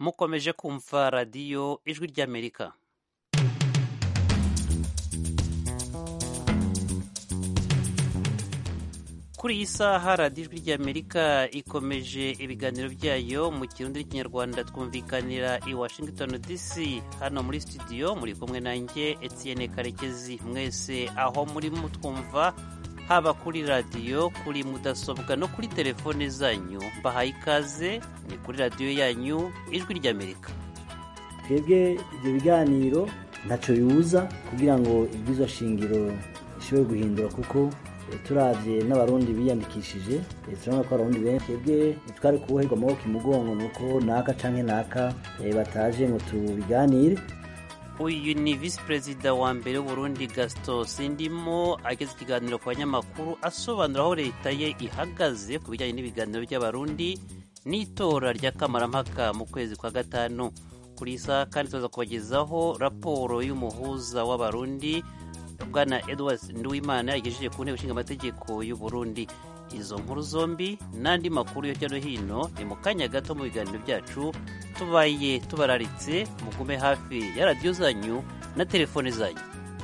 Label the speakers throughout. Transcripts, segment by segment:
Speaker 1: mukomeje kumva radiyo ijwi ry'amerika kuri iyi saha radiyo ijwi ry'amerika ikomeje ibiganiro byayo mu kirundi n'ikinyarwanda twumvikanira i washington dc hano muri studio muri kumwe nanjye etienne karekezi mwese aho muri mutwumva haba kuri radiyo kuri mudasobwa no kuri telefone zanyu mbahaye ikaze ni kuri radiyo yanyu ijwi ry'amerika
Speaker 2: twebwe ibyo biganiro ntacyo bibuza kugira ngo ibyizo shingiro bishobore guhindura kuko turabye n'abarundi biyandikishije turabona ko abarundi benshi twebwe ntitwari kuboherwa amaboko imugongo ni uko naka canke naka bataje ngo tubiganire
Speaker 1: uyu ni visi perezida wa mbere w'uburundi gaston sindimo ageze ikiganiro ku banyamakuru asobanura aho leta ye ihagaze ku bijyanye n'ibiganiro by'abarundi n'itora rya kamarampaka mu kwezi kwa gatanu kuri isa kandi tuza kubagezaho raporo y'umuhuza w'abarundi bwana edward nduwimana yagejeje ku nteko ishinga amategeko y'uburundi izo nkuru zombi n'andi makuru hirya no hino ni mu kanya gato mu biganiro byacu tubaye tubararitse mugume hafi ya radiyo zanyu na telefone zanyu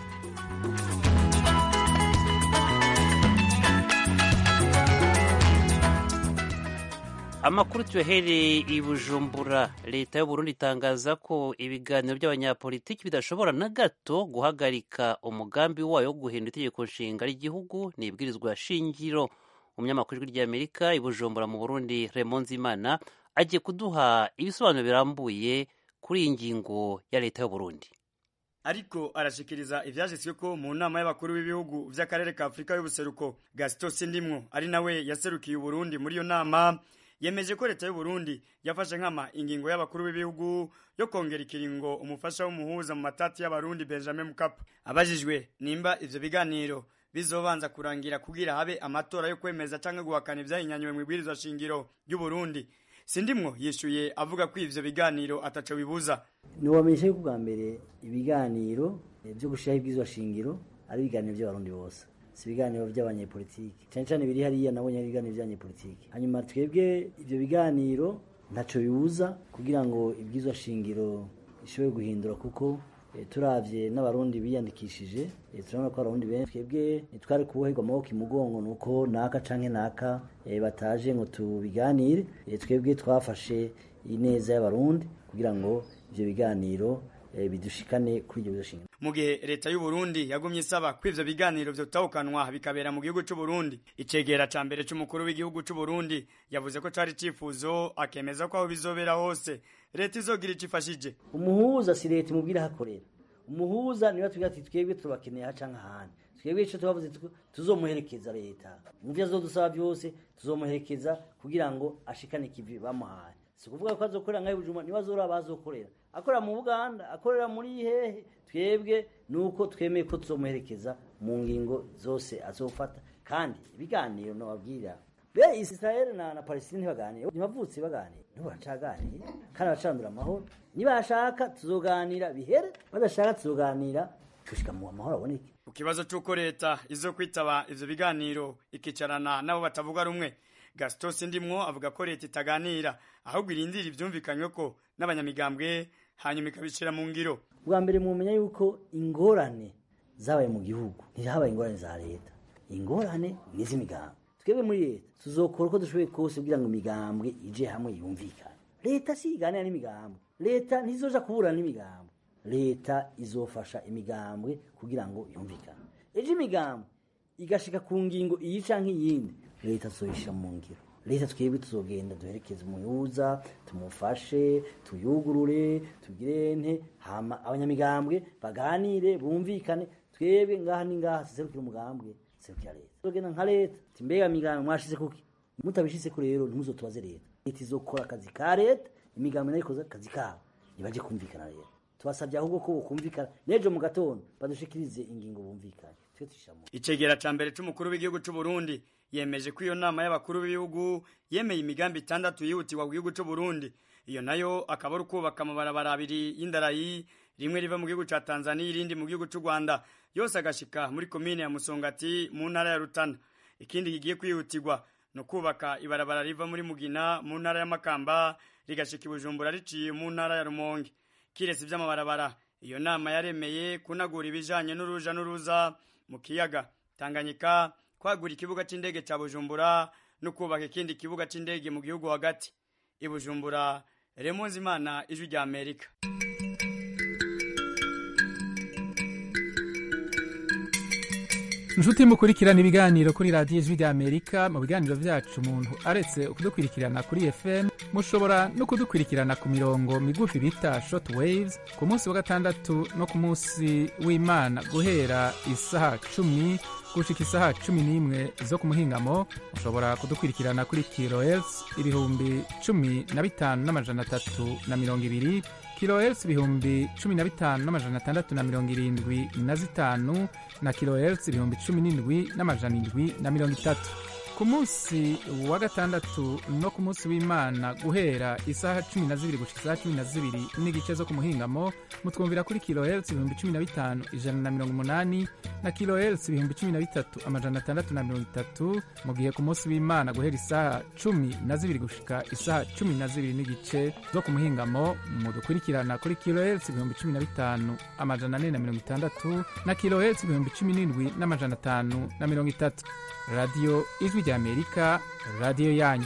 Speaker 1: amakuru tuyahereye i bujumbura leta y'uburundi itangaza ko ibiganiro by'abanyapolitiki bidashobora na gato guhagarika umugambi wayo wo guhindura itegeko nshinga ry'igihugu n'ibwirizwa shingiro umunyamakuru w'ijwi ry'amerika i bujumbura mu burundi Raymond Nzimana agiye kuduha ibisobanuro birambuye kuri iyi ngingo ya leta y'uburundi
Speaker 3: ariko arashikiriza ivyashitswe ko mu nama y'abakuru b'ibihugu vy'akarere ka Afrika y'ubuseruko Gaston Sindimwo ari nawe yaserukiye Uburundi muri iyo nama yemeje ko leta y'u Burundi yafashe nkama ingingo y'abakuru b'ibihugu yo kongera ikiringo umufasha w'umuhuza mu matati y'abarundi Benjamin Mkapa abajijwe nimba ivyo biganiro bizobanza kurangira kugira habe amatora yo kwemeza canke guhakana ivyahinyanywe mu ibwirizwa shingiro ry'u Burundi Sindimwo yishuye avuga ko ivyo biganiro ataco bibuza
Speaker 2: ntiwamenyesha yuko bwa mbere ibiganiro byo gushiraho ibwirizwa shingiro ari ibiganiro by'abarundi bose si ibiganiro by'abanyepolitiki cyane cyane biri hariya nabonye ari ibiganiro by'abanyepolitiki hanyuma twebwe ibyo biganiro ntacyo bibuza kugira ngo ibwirizwa shingiro bishobore guhindura kuko turabye n'abarundi biyandikishije turabona ko abarundi benshi twebwe ntitwari kuboherwa amaboko imugongo ni uko naka canke naka bataje ngo tubiganire twebwe twafashe ineza y'abarundi kugira ngo ivyo biganiro bidushikane kuri ibyo bizoshinga
Speaker 3: mu gihe leta y'u Burundi yagumye isaba ko ivyo biganiro vyotahukanwa bikabera mu gihugu c'u Burundi icegera ca mbere c'umukuru w'igihugu c'u Burundi yavuze ko cari cifuzo akemeza ko aho bizobera hose leta izogira ico ifashije
Speaker 2: umuhuza si leta imubwira hakorera umuhuza niba tugira ati twebwe turabakeneye ha canke ahandi twebwe ico tubavuze tuzomuherekeza leta mu vyo azodusaba vyose tuzomuherekeza kugira ngo ashikane ikivi bamuhaye si ukuvuga ko azokorera nkayo bujuma niba azora abazokorera akorera mu buganda akorera muri hehe twebwe nuko twemeye ko tuzomuherekeza mu ngingo zose azofata kandi ibiganiro nababwira be israel na, na palestine ntibaganire ntibavutse baganire nibo baracaganira kandi baracandura amahoro nibashaka tuzoganira bihere badashaka tuzoganira gushika mu amahoro aboneke
Speaker 3: ku kibazo c'uko leta izo kwitaba ivyo biganiro ikicarana nabo batavuga rumwe Gaston Sindimwo avuga ko leta itaganira ahubwo irindira ivyumvikanywe ko n'abanyamigambwe hanyuma ikabicira mu ngiro
Speaker 2: bwa mbere mumenya yuko ingorane zabaye mu gihugu ntihabaye ingorane za leta ingorane ni iz'imigambwe twebwe muri leta tuzokora uko dushoboye kose kugira ngo imigambwe ije hamwe yumvikane leta si iganira n'imigambwe leta ntizoja kuburana n'imigambwe leta izofasha imigambwe kugira ngo yumvikane ejo imigambwe igashika ku ngingo iyi canke iyindi leta tuzoyishira mu ngiro leta twebwe tuzogenda duherekeze umuhuza tumufashe tuyugurure tugire nte hama abanyamigambwe baganire bumvikane twebwe ngaha ni ngaha tuserukira umugambwe serukira leta tuzogenda nka leta ti mbega migambwe mwashize kuki mutabishizeko rero ntimuzotubaze leta leta izokora akazi ka leta imigambwe nayo ikoze akazi kabo nibaje kumvikana rero tubasabye ahubwo ko bokumvikana n'ejo mu gatondo badushikirize ingingo bumvikane twe tushamo
Speaker 3: icegera ca mbere c'umukuru w'igihugu c'u Burundi yemeje ko iyo nama y'abakuru b'ibihugu yemeye imigambi itandatu yihutirwa mu gihugu c'u Burundi iyo nayo akaba ari ukubaka amabarabara abiri y'indarayi rimwe riva mu gihugu ca Tanzania irindi mu gihugu c'u Rwanda yose agashika muri komine ya Musongati mu ntara ya Rutana ikindi kigiye kwihutirwa no kubaka ibarabara riva muri mugina mu ntara y'amakamba rigashika ibujumbura riciye mu ntara ya rumonge kiretse ivy'amabarabara iyo nama yaremeye kunagura ibijanye n'uruja n'uruza mu kiyaga tanganyika kwagura ikibuga c'indege ca bujumbura no kubaka ikindi kibuga c'indege mu gihugu hagati ibujumbura remonzi imana ijwi rya amerika
Speaker 4: inshuti mukurikirana ibiganiro kuri radiyo ijwi rya amerika mu biganiro vyacu umuntu aretse kudukurikirana kuri fm mushobora no kudukurikirana ku mirongo migufi bita short waves ku munsi wa gatandatu no ku munsi w'imana guhera isaha cumi gushika isaha cumi n'imwe zo ku muhingamo mushobora kudukurikirana kuri kilohertz ibihumbi cumi na bitanu n'amajana atatu na mirongo ibiri kilohertz ibihumbi cumi na bitanu n'amajana atandatu na mirongo irindwi na zitanu na kilohertz ibihumbi cumi n'indwi n'amajana indwi na mirongo itatu ku munsi wa gatandatu no ku munsi w'imana guhera isaha cumi na zibiri gushika isaha cumi na zibiri n'igice zo ku muhingamo mutwumvira kuri kilohertz ibihumbi cumi na bitanu ijana na mirongo umunani na kilohertz ibihumbi cumi na bitatu amajana atandatu na mirongo itatu mu gihe ku munsi w'imana guhera isaha cumi na zibiri gushika isaha cumi na zibiri n'igice zo ku muhingamo mudukurikirana kuri kilohertz ibihumbi cumi na bitanu amajana ane na mirongo itandatu na kilohertz ibihumbi cumi n'indwi n'amajana atanu na mirongo itatu radiyo ijwi rya amerika radiyo yanyu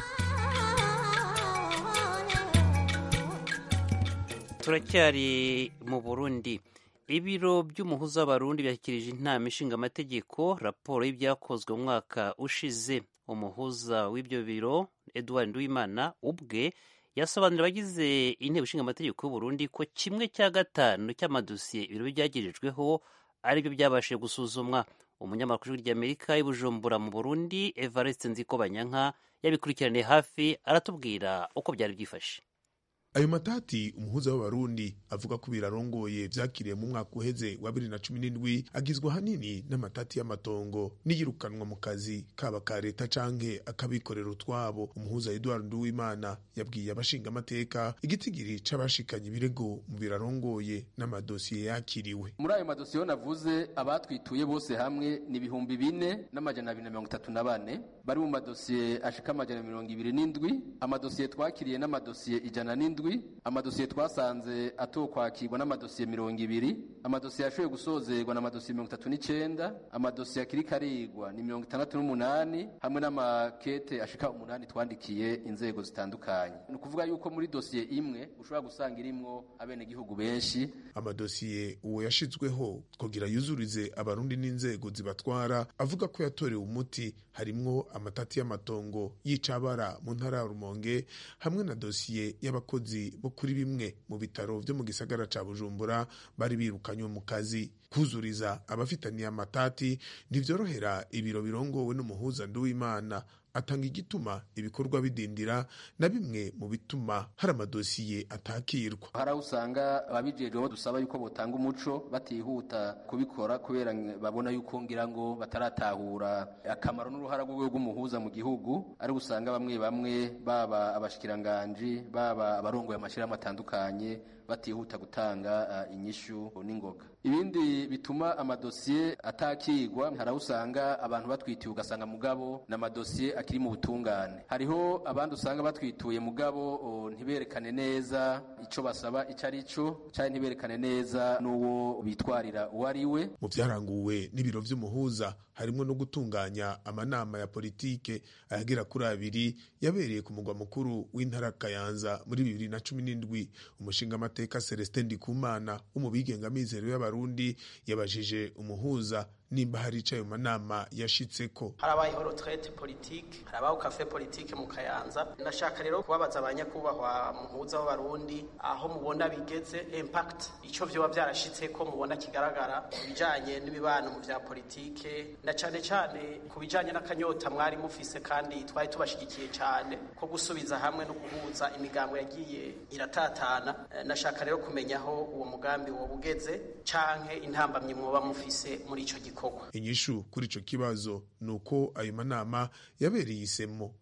Speaker 1: turacyari mu burundi ibiro by'umuhuza w'abarundi byashyikirije inama ishinga amategeko raporo y'ibyakozwe mu mwaka ushize umuhuza w'ibyo biro edouard nduwimana ubwe yasobanurira abagize inteko ishinga amategeko y'uburundi ko kimwe cya gatanu cy'amadosiye ibiro byagejejeho aribyo byabashije gusuzumwa umunyamakuru ry'amerika y'ubujumbura mu burundi evariste nzikobanyanka yabikurikiraniye hafi aratubwira uko byari byifashe
Speaker 5: ayo matati umuhuza w'abarundi avuga ko birarongoye vyakiriye mu mwaka uheze wa bibiri na cumi n'indwi agizwe ahanini n'amatati y'amatongo n'iyirukanwa mu kazi kaba ka leta canke akabikorera utwabo umuhuza edward nduwimana yabwiye abashinga amateka igitigiri c'abashikanye ibirego mu birarongoye n'amadosiye yakiriwe
Speaker 6: muri ayo madosiye navuze abatwituye bose hamwe ni ibihumbi bine n'amajana abiri na mirongo itatu na bane bari mu madosiye ashika amajana mirongo ibiri n'indwi amadosiye twakiriye n'amadosiye ijana n'indwi amadosiye twasanze atokwakirwa n'amadosiye mirongo ibiri amadosiye yashoboye gusozerwa n'amadosiye mirongo itatu n'icenda amadosiye akiri karigwa ni mirongo itandatu n'umunani hamwe n'amakete ashika umunani twandikiye inzego zitandukanye ni ukuvuga yuko muri dosiye imwe ushobora gusanga irimwo abenegihugu benshi
Speaker 5: amadosiye uwo yashizweho kugira yuzurize abarundi n'inzego zibatwara avuga ko yatorewe umuti harimwo amatati y'amatongo y'icabara mu ntara ya rumonge hamwe na dosiye y'abakozi bo kuri bimwe mu bitaro vyo mu gisagara ca bujumbura bari birukanywe mu kazi kuzuriza abafitaniye amatati ntivyorohera ibiro birongowe n'umuhuza nduwimana atanga igituma ibikorwa bidindira na bimwe mu bituma hari amadosiye atakirwa
Speaker 6: hari aho usanga ababijejweho dusaba yuko botanga umuco batihuta kubikora kubera babona yuko ngira ngo bataratahura akamaro n'uruhara rw'urwego rw'umuhuza mu gihugu ari usanga bamwe bamwe baba abashikiranganji baba abarongoye amashyirahamwe atandukanye batihuta gutanga uh, inyishu n'ingoga ibindi bituma amadosiye atakigwa hari aho usanga abantu batwitiye ugasanga mugabo n'amadosiye akiri mu butungane hariho abandi usanga batwituye mugabo o, ntiberekane neza ico basaba ico ari cyo cyane ntiberekane neza n'uwo bitwarira uwo ari we
Speaker 5: mu vyaranguwe n'ibiro vy'umuhuza harimwo no gutunganya amanama ya politike ayagera kuri abiri yabereye ku mugwa mukuru w'intara kayanza muri bibiri na cumi n'indwi umushinga amateka celestin ndikumana wo mu bigengamizero y'abarundi yabajije umuhuza nimba hari icayo manama yashitseko
Speaker 7: harabayeho retraite politique harabaho cafe politique mu kayanza ndashaka rero kubabaza abanyakubahwa muhuza w'abarundi aho mubona bigeze impact ico vyoba vyarashitseko mubona kigaragara ibijanye n'imibano mu vya politike na cane cane ku bijanye n'akanyota mwari mufise kandi twari tubashigikiye cane ko gusubiza hamwe no guhuza imigambo yagiye iratatana ndashaka rero kumenya aho uwo mugambi woba ugeze canke intambamyi mwoba mufise muri ico gikorwa
Speaker 5: inyishu kuri ico kibazo ni uko ayo manama yabereye isemo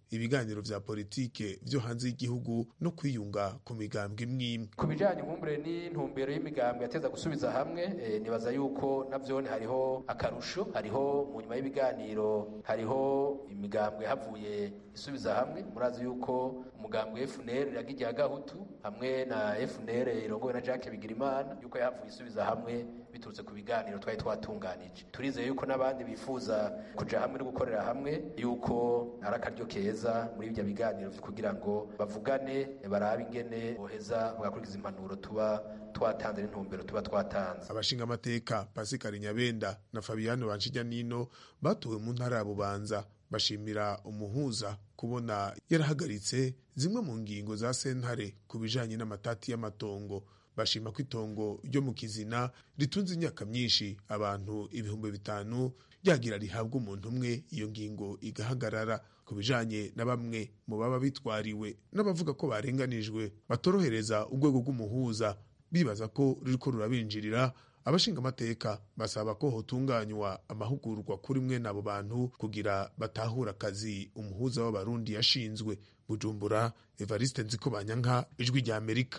Speaker 5: ibiganiro vya politike vyo hanze y'igihugu no kwiyunga ku migambwe imwimwe
Speaker 6: ku bijanye nkumbure n'intumbero y'imigambwe yateza gusubiza hamwe e, nibaza yuko navyone hariho akarusho hariho mu nyuma y'ibiganiro hariho imigambwe havuye isubiza hamwe murazi yuko umugambwe FNL iragira gahutu hamwe na FNL irongowe na Jacques Bigirimana yuko yahavuye isubiza hamwe biturutse ku biganiro twari twatunganije turizeye yuko n'abandi bifuza kuja hamwe no gukorera hamwe yuko ari akaryo keza muri ibyo biganiro kugira ngo bavugane barabe ingene boheza bagakurikiza impanuro tuba twatanze n'intumbero tuba twatanze
Speaker 5: abashinga amateka Pascal Nyabenda na Fabiano Banshijyanino batowe mu ntara ya Bubanza bashimira umuhuza kubona yarahagaritse zimwe mu ngingo za sentare ku bijanye n'amatati y'amatongo bashima ko itongo ryo mu kizina ritunze imyaka myinshi abantu ibihumbi bitanu ryagira rihabwa umuntu umwe iyo ngingo igahagarara ku bijanye na bamwe mu baba bitwariwe n'abavuga ko barenganijwe batorohereza urwego rw'umuhuza bibaza ko ruriko rurabinjirira abashinga amateka basaba ko hotunganywa amahugurwa kuri mwe n'abo bantu kugira batahura akazi umuhuza w'abarundi yashinzwe bujumbura evariste nzikobanyanka ijwi rya amerika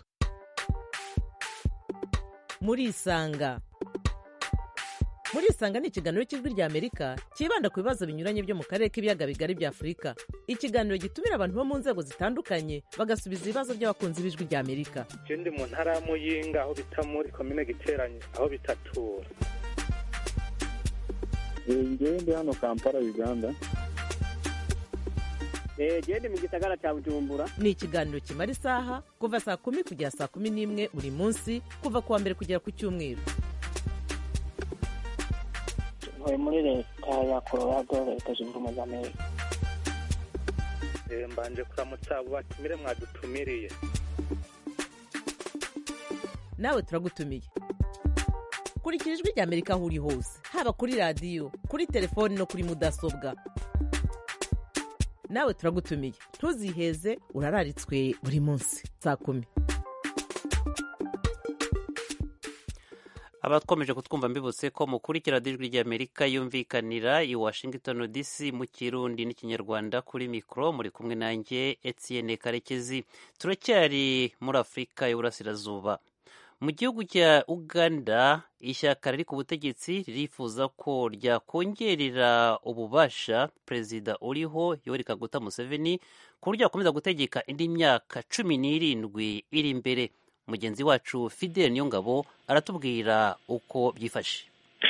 Speaker 8: murisanga murisanga ni ikiganiro cy'ijwi rya amerika cyibanda ku bibazo binyuranye byo mu karere k'ibiyaga bigari bya afurika ikiganiro gitumira abantu bo mu nzego zitandukanye bagasubiza ibibazo by'abakunzi b'ijwi rya amerika
Speaker 9: ndi mu ntara ya muyinga aho bita muri komine giteranye aho bitatura
Speaker 10: ngewe ndi hano kampala uganda
Speaker 11: gende mu gisagara cya bujumbura
Speaker 8: ni ikiganiro kimara isaha kuva saa kumi kugera saa kumi n'imwe buri munsi kuva ku wa mbere kugera ku cyumweru
Speaker 11: ntuye muri leta ya colorado leta zunze ubumwe za amerika
Speaker 9: mbanje kuramutsa abo batumire mwadutumiriye
Speaker 8: nawe turagutumiye kurikira ijwi rya amerika aho uri hose haba kuri radiyo kuri telefoni no kuri mudasobwa nawe turagutumiye ntuziheze urararitswe buri munsi saa kumi
Speaker 1: abatwomeje kutwumva mbibutse ko mukurikira ijwi ry'amerika yumvikanira i washington dc mu kirundi n'ikinyarwanda kuri mikoro muri kumwe nanjye etienne karekezi turacyari muri afurika y'uburasirazuba mu gihugu cya uganda ishyaka riri ku butegetsi ririfuza ko ryakongerera ububasha perezida uriho yoweri kaguta museveni ku buryo yakomeza gutegeka indi myaka cumi n'irindwi iri imbere mugenzi wacu fidel niyongabo aratubwira uko byifashe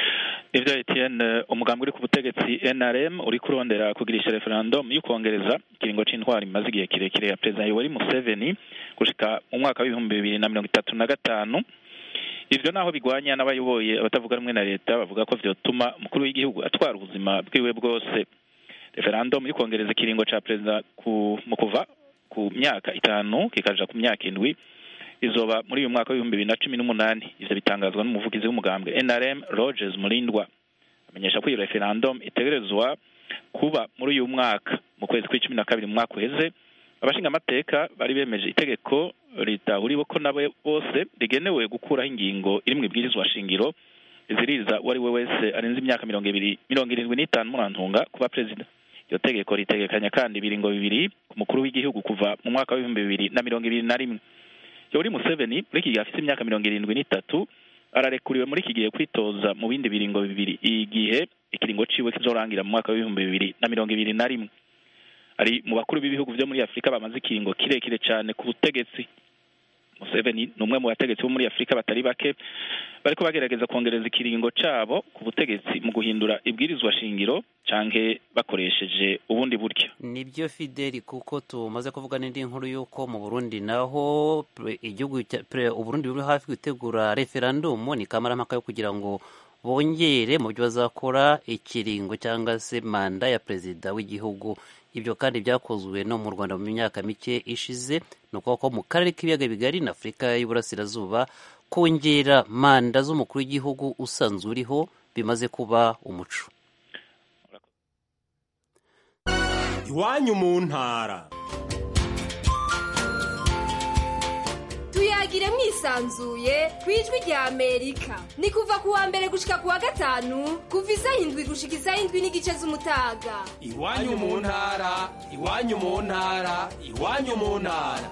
Speaker 12: ivyo etienne umugambi uri ku butegetsi nrm uri kurondera kugirisha referendum y'ukongereza ikiringo c'intwari imaze igihe kirekire ya perezida yoweri museveni gushika mu mwaka w'ibihumbi bibiri na mirongo itatu na gatanu ivyo naho bigwanya n'abayoboye abatavuga rumwe na leta bavuga ko vyotuma umukuru w'igihugu atwara ubuzima bwiwe bwose referendum y'ukongereza ikiringo ca perezida mu kuva ku myaka itanu kikaja ku myaka indwi izoba muri uyu mwaka w'ibihumbi bibiri na cumi n'umunani ivyo bitangazwa n'umuvugizi w'umugambwe nrm rogers murindwa amenyesha ko iyo referendum itegerezwa kuba muri uyu mwaka mu kwezi kw'icumi na kabiri mu mwaka uheze abashinga amateka bari bemeje itegeko ritahuriwe ko nabo bose rigenewe gukuraho ingingo iri mu ibwirizwa shingiro iziririza uwo ari we wese arenze imyaka mirongo ibiri mirongo irindwi n'itanu murantunga kuba perezida iryo tegeko ritegekanya kandi ibiringo bibiri ku mukuru w'igihugu kuva mu mwaka w'ibihumbi bibiri na mirongo ibiri na rimwe yoweri museveni muri iki gihe afite imyaka mirongo irindwi n'itatu ararekuriwe muri iki gihe kwitoza mu bindi biringo bibiri igihe ikiringo ciwe kizorangira mu mwaka w'ibihumbi bibiri na mirongo ibiri na rimwe ari mu bakuru b'ibihugu vyo muri afurika bamaze ikiringo kirekire cyane ku butegetsi museveni ni umwe mu bategetsi bo muri afurika batari bake bariko bagerageza kongereza ikiringo cabo ku butegetsi mu guhindura ibwirizwa shingiro canke bakoresheje ubundi buryo
Speaker 1: nibyo fideli kuko tumaze kuvuga n'indi nkuru y'uko mu burundi naho igihugu uburundi buri hafi gutegura referandumu ni kamarampaka yo kugira ngo bongere mu byo bazakora ikiringo cyangwa se manda ya perezida w'igihugu ibyo kandi byakozwe no mu rwanda mu myaka mike ishize ni ukuvuga ko mu karere k'ibiyaga bigari na afurika y'uburasirazuba kongera manda z'umukuru w'igihugu usanzwe uriho bimaze kuba umuco
Speaker 13: iwanyu mu ntara tuyagire mwisanzuye ku ijwi rya amerika ni kuva ku wa mbere gushika ku wa gatanu kuva isaha indwi gushika isaha indwi n'igice z'umutaga
Speaker 14: iwanyu mu ntara iwanyu mu ntara iwanyu mu ntara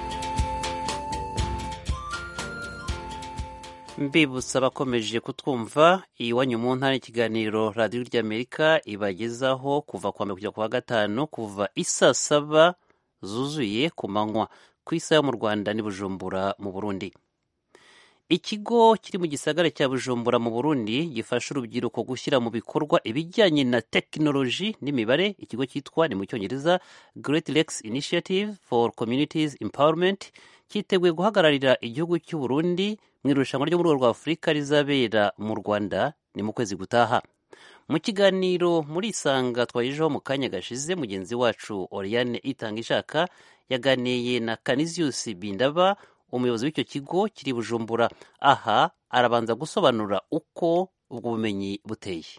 Speaker 1: mbibutsa abakomeje kutwumva iwanyu mu ntara ikiganiro radiyo ry'amerika ibagezaho kuva ku wa mbere kugera ku wa gatanu kuva isaa saba zuzuye ku manywa ku isaha yo mu rwanda n'i bujumbura mu burundi ikigo kiri mu gisagara cya bujumbura mu burundi gifasha urubyiruko gushyira mu bikorwa ibijyanye na tekinoloji n'imibare ikigo cyitwa ni mu cyongereza great lakes initiative for communities empowerment cyiteguye guhagararira igihugu cy'u burundi mu irushanwa ryo mu rwego rwa afurika rizabera mu rwanda ni mu kwezi gutaha mu kiganiro muri isanga twagejejeho mu kanya gashize mugenzi wacu oriane itanga ishaka yaganiye na canisius bindaba umuyobozi w'icyo kigo kiri bujumbura aha arabanza gusobanura uko ubwo bumenyi buteye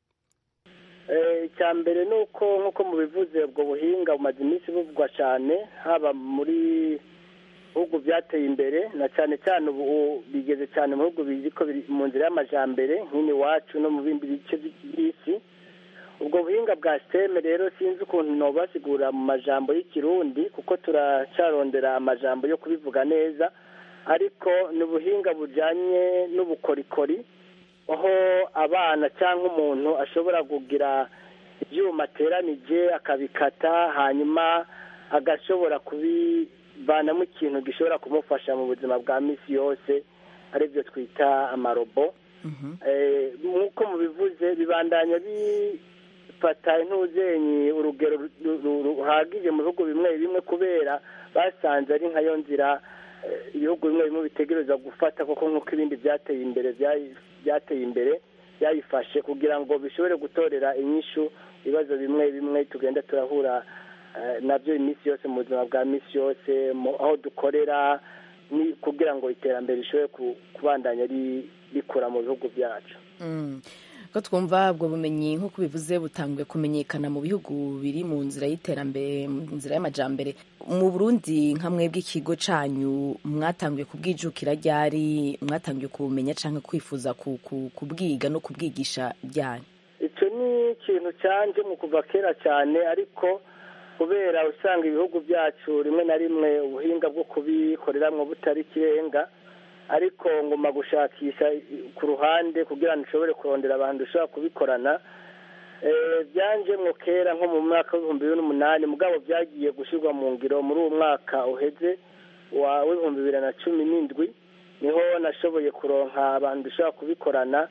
Speaker 15: icya mbere ni uko nk'uko mubivuze ubwo buhinga bumaze iminsi buvugwa cyane haba muri bihugu byateye imbere na cyane cyane ubu bigeze cyane mu bihugu bizi ko biri mu nzira y'amajyambere nk'ini iwacu no mu bindi bice by'isi ubwo buhinga bwa siteme rero sinzi ukuntu ntubasigura mu majambo y'ikirundi kuko turacarondera amajambo yo kubivuga neza ariko ni ubuhinga bujyanye n'ubukorikori aho abana cyangwa umuntu ashobora kugira ibyuma ateranije akabikata hanyuma agashobora kubivanamo ikintu gishobora kumufasha mu buzima bwa minsi yose aribyo twita amarobo nk'uko mubivuze bibandanya bifata intuzenyi urugero ruhagije mu bihugu bimwe bimwe kubera basanze ari nkayo nzira ibihugu bimwe bimwe bitegereza gufata kuko nk'uko ibindi byateye imbere byateye imbere byayifashe kugira ngo bishobore gutorera inyishu ibibazo bimwe bimwe tugenda turahura nabyo iminsi yose mu buzima bwa minsi yose aho dukorera kugira ngo iterambere rishobore kubandanya rikura mu bihugu byacu
Speaker 16: ko twumva ubwo bumenyi nk'uko bivuze butanguye kumenyekana mu bihugu biri mu nzira y'iterambere mu nzira y'amajyambere mu burundi nka mwebwe ikigo cyanyu mwatanguye kubwijukira ryari mwatangiye kubumenya cyangwa kwifuza kubwiga no kubwigisha ryari
Speaker 15: icyo ni ikintu cyanje mu kuva kera cyane ariko kubera usanga ibihugu byacu rimwe na rimwe ubuhinga bwo kubikoreramo butari ikirenga ariko ngomba gushakisha ku ruhande kugira ngo nshobore kurondera abantu dushobora kubikorana byanje mwo kera nko mu mwaka w'ibihumbi bibiri n'umunani mugabo byagiye gushyirwa mu ngiro muri uwo mwaka uheze w'ibihumbi bibiri na cumi n'indwi niho nashoboye kuronka abantu dushobora kubikorana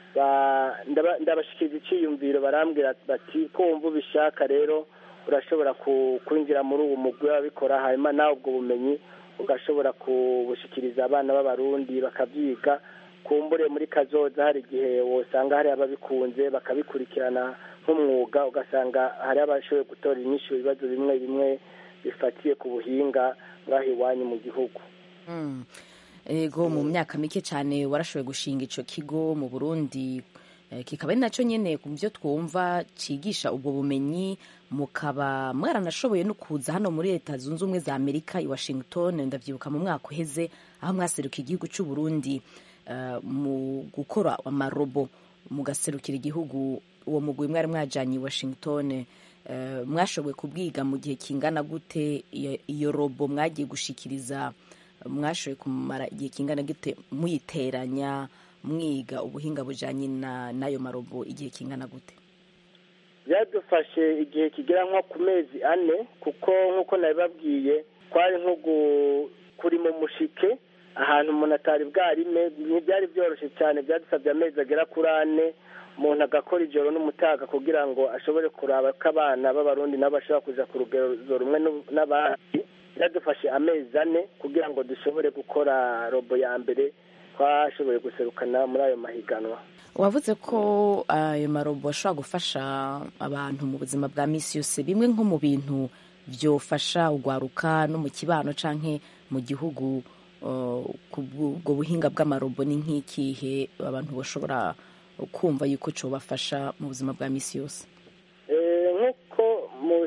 Speaker 15: ndabashyikiriza icyiyumviro barambwira bati ko wumva ubishaka rero urashobora kwinjira muri uwo mugwi w'ababikora hanyuma nawe ubwo bumenyi ugashobora kubushyikiriza abana b'abarundi bakabyiga kumbure muri kazoza hari igihe wosanga hari ababikunze bakabikurikirana nk'umwuga ugasanga hari abashoboye gutora inyinshi ibibazo bimwe bimwe bifatiye ku buhinga bw'aho iwanyu mu gihugu
Speaker 16: ego mu myaka mike cyane warashoboye gushinga icyo kigo mu burundi kikaba ari nacyo nyine ku byo twumva cyigisha ubwo bumenyi mukaba mwaranashoboye no kuza hano muri leta zunze ubumwe za amerika i washington ndabyibuka mu mwaka uheze aho mwaseruka igihugu cy'u burundi mu gukora amarobo mugaserukira igihugu uwo mugwi mwari mwajyanye i washington mwashoboye kubwiga mu gihe kingana gute iyo robo mwagiye gushikiriza mwashoboye kumara igihe kingana gute muyiteranya mwiga ubuhinga bujyanye n'ayo marobo igihe kingana gute
Speaker 15: byadufashe igihe kigera nko ku mezi ane kuko nk'uko nabibabwiye twari nko kuri mu mushike ahantu umuntu atari bwarime ntibyari byoroshye cyane byadusabye amezi agera kuri ane umuntu agakora ijoro n'umutaga kugira ngo ashobore kuraba ko abana b'abarundi nabo bashobora kuja ku rugero rumwe n'abandi byadufashe amezi ane kugira ngo dushobore gukora robo ya mbere twashoboye guserukana muri ayo mahiganwa
Speaker 16: wavuze ko ayo marobo ashobora gufasha abantu mu buzima bwa minsi yose bimwe nko mu bintu byofasha ugwaruka no mu kibano canke mu gihugu ubwo buhinga bw'amarobo ni nk'ikihe abantu bashobora kumva yuko cyobafasha mu buzima bwa minsi yose
Speaker 15: nk'uko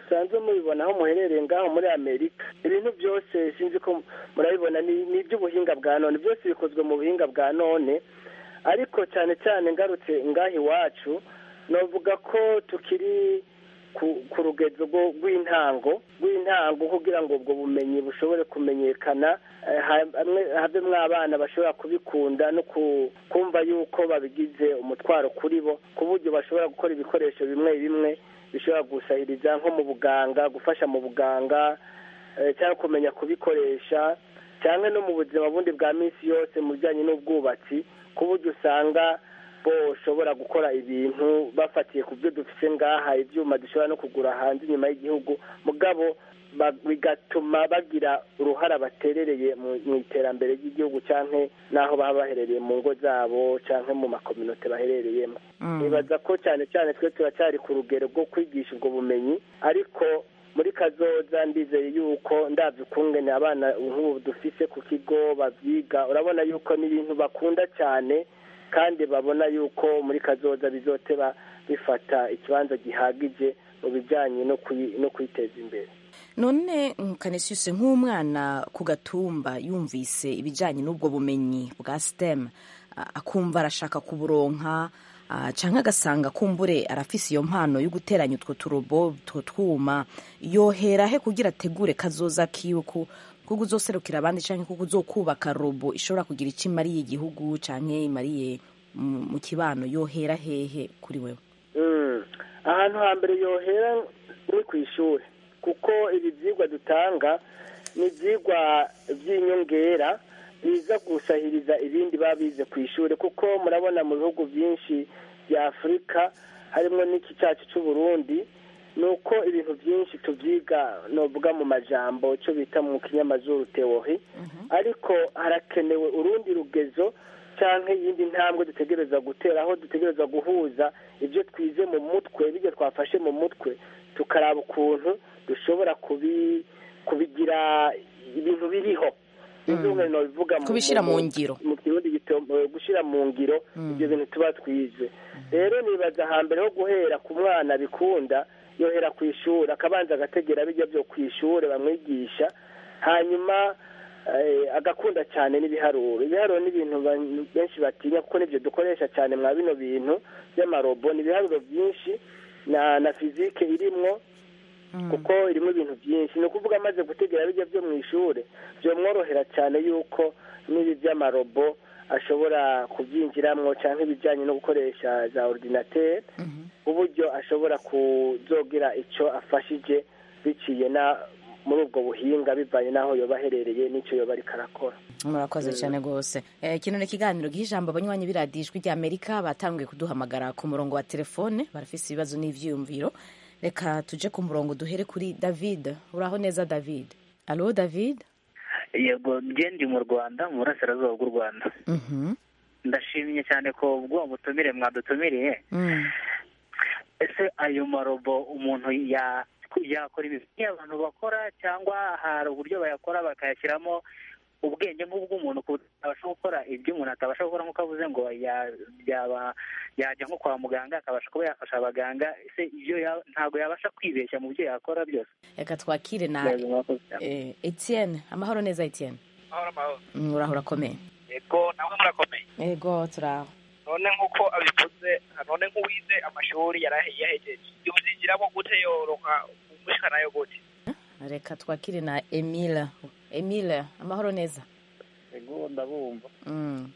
Speaker 15: musanzwe mubibona aho muherereye ngaho muri amerika ibintu byose sinzi ko murabibona ni ni iby'ubuhinga bwa none byose bikozwe mu buhinga bwa none ariko cyane cyane ngarutse ngaho iwacu navuga ko tukiri ku ku rugezo rwo- rw'intango rw'intango kugira ngo ubwo bumenyi bushobore kumenyekana eh, ha- hamwe- havemwo abana bashobora kubikunda no ku- kumva yuko babigize umutwaro kuri bo ku buryo bashobora gukora ibikoresho bimwe bimwe bishobora gusahiriza nko mu buganga gufasha mu buganga eh, cyangwa kumenya kubikoresha cyangwa no mu buzima bundi bwa minsi yose mu bijyanye n'ubwubatsi ku buryo usanga boshobora gukora ibintu bafatiye ku byo dufite ngaha ibyuma dushobora no kugura hanze inyuma y'igihugu mugabo ba- bigatuma bagira uruhara baterereye mu mu iterambere ry'igihugu cyangwa n'aho baba baherereye mu ngo zabo cyangwa mu makominote baherereyemo nibaza ko cyane cyane twe turacyari ku rugero rwo kwigisha ubwo bumenyi ariko muri kazoza ndizeye yuko ndabyo ukungene abana nk'ubu dufise ku kigo babyiga urabona yuko ni ibintu bakunda cyane kandi babona yuko muri kazoza bizoteba bifata ikibanza gihagije mu bijyanye no kuyi- no kwiteza imbere
Speaker 16: none kanesiyuse nk'umwana ku gatumba yumvise ibijyanye n'ubwo bumenyi bwa stem a- akumva arashaka kuburonka ah, canke agasanga kumbure arafise iyo mpano yo guteranya utwo turobo utwo twuma yohera he kugira ategure kazoza kiwe ku kuko uzoserukira abandi canke kuko uzokubaka robo ishobora kugira icyo imariye igihugu canke imariye mu mu kibano yohera hehe kuri wewe
Speaker 15: Mm. ahantu hambere yohera ni ku ishuri kuko ibi byigwa dutanga ni ibyigwa by'inyongera biza gusahiriza ibindi baba bize ku ishuri kuko murabona mu bihugu byinshi bya afurika harimo n'iki cyacu cy'u Burundi ni uko ibintu byinshi tubyiga novuga mu majambo icyo bita mu kinyamazuru teori ariko harakenewe urundi rugezo cyangwa iyindi ntambwe dutegereza gutera aho dutegereza guhuza ibyo twize mu mutwe ibyo twafashe mu mutwe tukaraba ukuntu dushobora kubi kubigira ibintu biriho ibyo umwe bivuga
Speaker 16: Kubishira mu ngiro.
Speaker 15: mu kirundi gito gushyira mu ngiro ibyo bintu tuba twize rero nibaza hambere ho guhera ku mwana bikunda yohera ku ishuri akabanza agategera bijya byo ku ishuri bamwigisha hanyuma eh, agakunda cyane n'ibiharuro ibiharuro ni ibintu ba- benshi batinya kuko nibyo dukoresha cyane mwa bino bintu by'amarobo ni ibiharuro byinshi na na fizike irimwo kuko irimo ibintu byinshi ni ukuvuga amaze gutegera bijya byo mu ishuri byamworohera cyane yuko n'ibi by'amarobo ashobora kubyinjiramo cyangwa ibijyanye no gukoresha za ordinateri uburyo ashobora kuzogira icyo afashije biciye na muri ubwo buhinga bivanye n'aho yoba aherereye n'icyo yoba ariko arakora
Speaker 16: murakoze
Speaker 15: Mm.
Speaker 16: cyane rwose Eh, kino ni ikiganiro giha ijambo abanywanyi b'iradiyo ijwi ry'amerika batanguye kuduhamagara ku murongo wa telefone barafise ibibazo n'ivyiyumviro reka tuje ku murongo duhere kuri david uraho neza david alo david
Speaker 17: yego njye ndi mu rwanda mu burasirazuba bw'u rwanda
Speaker 16: Mhm.
Speaker 17: ndashimye cyane ko bw'uwo butumire mwadutumiriye
Speaker 16: Mm.
Speaker 17: ese ayo marobo umuntu ya yakora ibintu abantu bakora cyangwa hari uburyo bayakora bakayashyiramo ubwenge nk'ubw'umuntu ku buryo atabasha gukora ibyo umuntu atabasha gukora nk'uko avuze ngo ya- yaba yajya nko kwa muganga akabasha kuba yafasha abaganga ese ibyo ya- ntabwo yabasha kwibeshya mu byo yakora byose
Speaker 16: reka twakire na
Speaker 17: Yego, murakoze cyane.
Speaker 16: eh, etienne amahoro neza etienne
Speaker 18: mahoro mahoro
Speaker 16: Mm, uraho urakomeye
Speaker 18: yego nawe murakomeye
Speaker 16: yego turaho
Speaker 18: none nk'uko abivuze none nk'uwize amashuri yarahe- yahejeje yobyigiramo gute yoroka umushikanayo gute
Speaker 16: reka twakire na emile emile amahoro neza
Speaker 10: ego ndabumva
Speaker 16: Mm.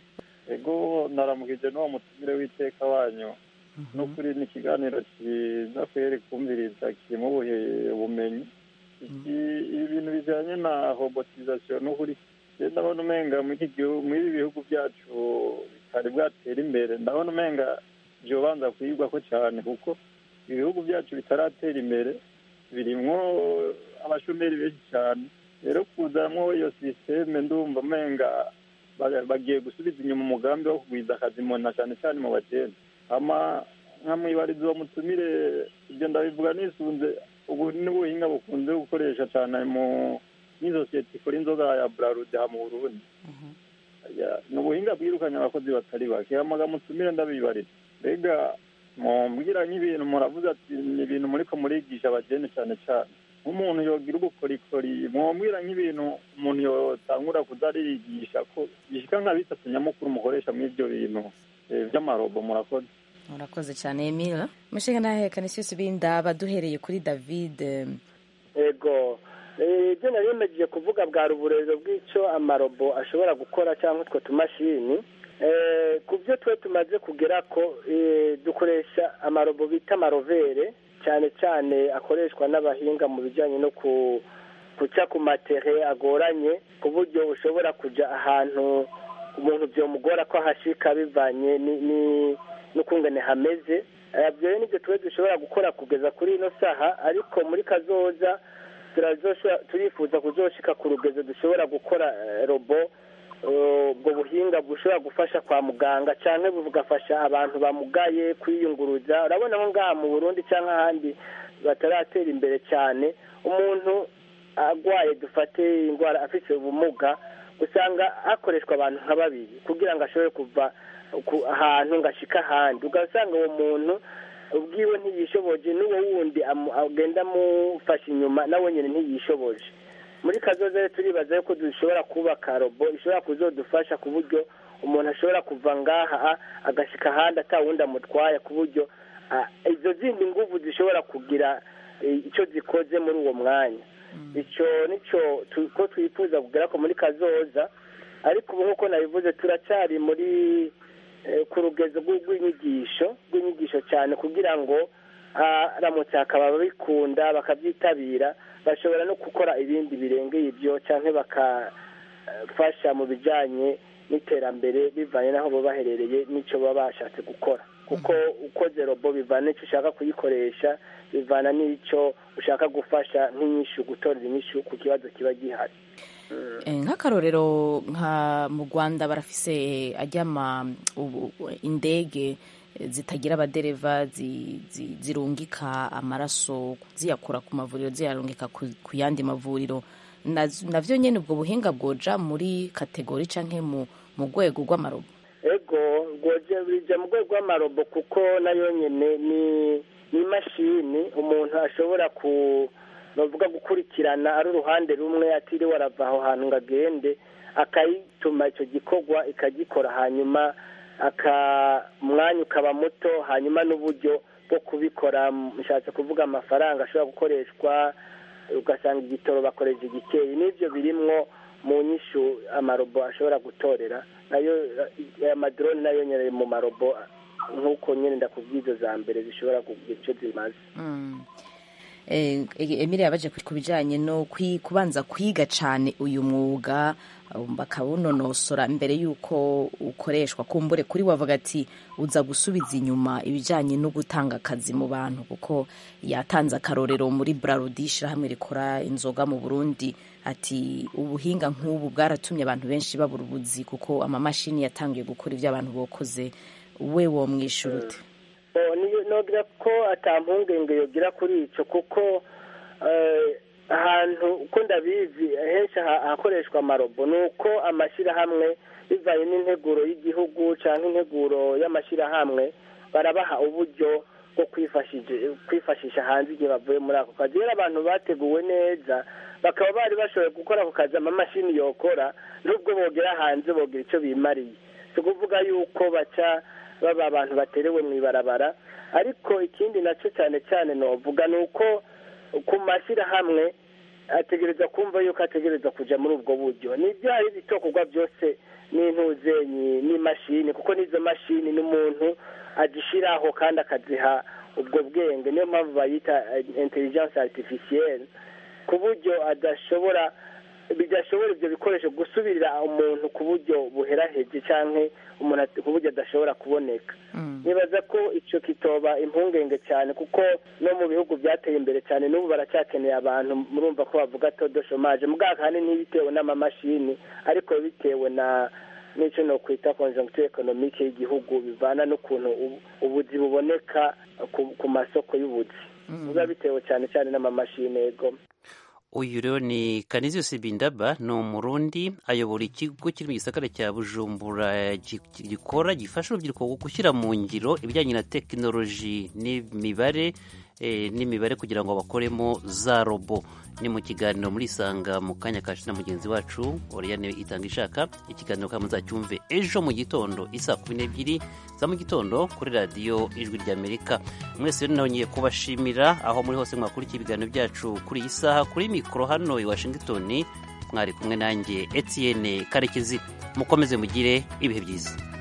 Speaker 10: ego naramukije n'uwo mutumire w'iteka wanyu n'ukuri ni ikiganiro cyiza kweri kumviriza kirimo ubuhe- ubumenyi Iki- ibi bintu bijyanye na robotizasiyo n'ukuri njye ndabona umenga muri iki gihugu muri ibi bihugu byacu bitari bwatera imbere ndabona umenga byobanza kuyigwako cyane kuko ibihugu byacu bitaratera imbere birimwo abashomeri benshi cyane rero kuzamwo iyo sisiteme ndumva umenga ba- bagiye gusubiza inyuma umugambi wo kugwiza akazi mona cyane cyane mu bagenda ama nkamwibariza uwo mutumire ibyo ndabivuga nisunze ubu n'ubuhinga bukunze gukoresha cyane mu n'isosiyete ikora inzoga ya burarude ha mu burundi Ya, ni ubuhinga bwirukanye abakozi batari bake hamaga mutumire ndabibariza mbega mumbwira nk'ibintu muravuze ati ni ibintu muriko murigisha abajene cyane cyane nk'umuntu yogira ubukorikori mwambwira nk'ibintu umuntu yotangura kuza ariyigisha ko bishika nka bitatu nyamukuru mukoresha muri ibyo bintu eh, vy'amarobo murakoze
Speaker 16: murakoze cyane emile mushinga nahe kanisius bindaba duhereye kuri david eh,
Speaker 15: ego Eh, ibyo nari nimejeje kuvuga bwa ruburero bw'icyo amarobo ashobora gukora cyangwa utwo tumashini Eh, ku byo twe tumaze kugera ko eh, dukoresha amarobo bita amarovere cyane cyane akoreshwa n'abahinga mu bijyanye no ku guca ku matere agoranye ku buryo ushobora kujya ahantu umuntu byomugora ko ahashika bivanye ni- ni- n'ukungene hameze Eh, ibyo rero nibyo tuba dushobora gukora kugeza kuri ino saha ariko muri kazoza turazoshobora- turifuza kuzoshika ku rugezo dushobora gukora eh, robo eh, ubwo buhinga bushobora gufasha kwa muganga cyangwa bugafasha abantu bamugaye kwiyunguruza urabona nko ngaha mu burundi cyangwa ahandi bataratera imbere cyane umuntu agwaye dufate indwara afite ubumuga usanga hakoreshwa abantu nka babiri kugira ngo ashobore kuva ku ahantu ngo ashike ahandi ugasanga uwo muntu ubwiwe ntiyishoboje n'uwo wundi amu- agenda amufasha inyuma nawe nyine ntiyishoboje muri kazoza rero turibaza yuko dushobora kubaka robo ishobora kuzodufasha ku buryo umuntu ashobora kuva ngaha agashika ahandi atawundi amutwaye ku buryo ah, izo zindi nguvu zishobora kugira eh, icyo zikoze muri uwo mwanya icyo nicyo tu- ko twifuza kugera ko muri kazoza ariko ubu nk'uko nabivuze turacyari muri eh, ku rugezo rw'u- rw'inyigisho rw'inyigisho cyane kugira ngo aramutse hakaba ababikunda bakabyitabira bashobora no gukora ibindi birengeye ibyo cyangwa bakafasha mu bijyanye n'iterambere bivanye n'aho baba baherereye n'icyo baba bashatse gukora kuko ukoze robo bivana n'icyo ushaka kuyikoresha bivana n'icyo ushaka gufasha nk'inyishu gutorera inyishu ku kibazo kiba gihari
Speaker 16: Eh, nk'akarorero nka mu rwanda barafise ajyama ubu- indege eh, zitagira abadereva zi- zi- zirungika amaraso ziyakura ku mavuriro ziyarungika ku ku yandi mavuriro Naz- navyo nyene ubwo buhinga bwoja muri kategori canke mu mu rwego rw'amarobo
Speaker 15: ego rwoje bija mu rwego rw'amarobo kuko nayo nyine ni ni imashini umuntu ashobora ku bavuga gukurikirana ari uruhande rumwe atiriwe arava aho hantu ngo agende akayituma icyo gikorwa ikagikora hanyuma aka umwanya ukaba muto hanyuma n'uburyo bwo kubikora mushatse kuvuga amafaranga ashobora gukoreshwa ugasanga igitoro bakoresha igikeyi n'ibyo birimwo mu nyishu amarobo ashobora gutorera nayo aya madrone nayo nyine mu marobo nk'uko nyine ndakubwiza za mbere zishobora kugira icyo zimaze
Speaker 16: Mm. Eh, Emile yabaje ku bijanye no kwi- kubanza kwiga cane uyu mwuga um, bakawunonosora mbere yuko ukoreshwa kumbure kuri wavuga ati uza gusubiza inyuma ibijanye no gutanga akazi mu bantu kuko yatanze akarorero muri Brarudi hamwe rikora inzoga mu Burundi ati ubuhinga nk'ubu bwaratumye abantu benshi babura ubuzi kuko amamashini yatangiye gukora ibyo abantu bokoze we womwishura ute
Speaker 15: Oh, niyo nogira ko atampungenge yogira kuri ico kuko eh, ahantu uko ndabizi henshi ha- hakoreshwa amarobo ni uko amashyirahamwe bivanye n'integuro y'igihugu cyangwa integuro y'amashyirahamwe barabaha uburyo bwo kwifashije- kwifashisha hanze igihe bavuye muri ako kazi rero abantu bateguwe neza bakaba bari bashoboye gukora ako kazi amamashini yokora nubwo bogera hanze bogira icyo bimariye si ukuvuga yuko baca baba abantu baterewe mu ibarabara ariko ikindi nacyo cyane cyane novuga ni uko ku mashyirahamwe ategereza kumva yuko ategereza kujya muri ubwo buryo nibyo hari ibitokorwa byose n'intuzenyi n'imashini kuko n'izo mashini n'umuntu azishyiraho kandi akaziha ubwo bwenge niyo mpamvu bayita intelligence artificielle ku buryo adashobora bidashobora ibyo bikoresho gusubirira umuntu ku buryo buheraheje cyangwa umuntu at- ku buryo adashobora kuboneka nibaza ko icyo kitoba impungenge cyane kuko no mu bihugu byateye imbere cyane n'ubu baracyakeneye abantu murumva ko bavuga todo shomaje muganga kandi ntibitewe n'amamashini ariko bitewe na n'icyo no kwita conjoncture economique y'igihugu bivana n'ukuntu ubu- ubuzi buboneka ku, ku masoko y'ubuzi biba bitewe cyane cyane n'amamashini yego
Speaker 1: uyu rero ni Canisius Bindaba ni umurundi ayobora ikigo kiri mu gisagara cya Bujumbura gi- gikora gifasha urubyiruko gushyira mu ngiro ibijyanye na tekinoloji n'imibare eh, n'imibare kugira ngo bakoremo za robo ni mu kiganiro muri isanga mu kanya kacu na mugenzi wacu Oriane itanga ishaka ikiganiro kandi muzacyumve ejo mu gitondo isaa kumi n'ebyiri za mu gitondo kuri radiyo ijwi ry'amerika mwese rero nongeye kubashimira aho muri hose mwakurikiye ibiganiro byacu kuri iyi saha kuri mikoro hano i washington mwari kumwe nanjye etienne karekezi mukomeze mugire ibihe byiza